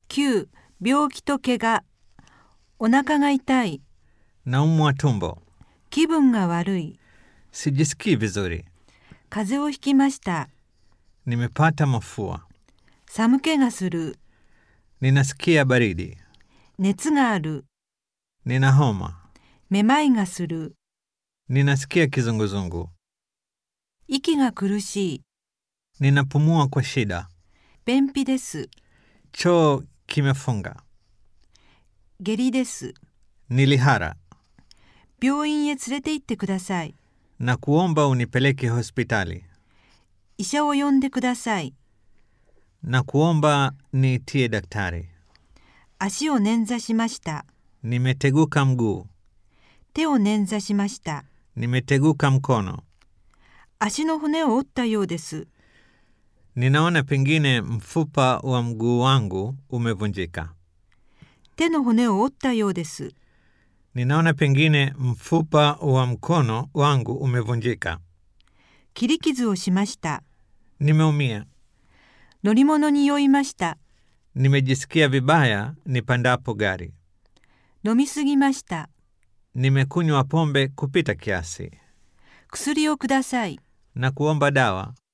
9. 病気と怪我お腹が痛い Naumwa tumbo. 気分が悪い Sijisikii vizuri. 風邪をひきました Nimepata mafua. 寒気がする Ninasikia baridi. 熱がある Nina homa. めまいがする Ninasikia kizunguzungu. 息が苦しい Ninapumua kwa shida. 便秘です Choo kimefunga. 下痢です Nilihara. 病院へ連れて行ってください Na kuomba unipeleke hospitali. 医者を呼んでください Na kuomba niitie daktari. 足を捻挫しました Nimeteguka mguu. 手を捻挫しました Nimeteguka mkono. 足の骨を折ったようです Ninaona pengine mfupa wa mguu wangu umevunjika. 手の骨を折ったようです Ninaona pengine mfupa wa mkono wangu umevunjika. 切り傷をしました Nimeumia. 乗り物に酔いました Nimejisikia vibaya nipandapo gari. 飲みすぎました Nimekunywa pombe kupita kiasi. 薬をください Na kuomba dawa.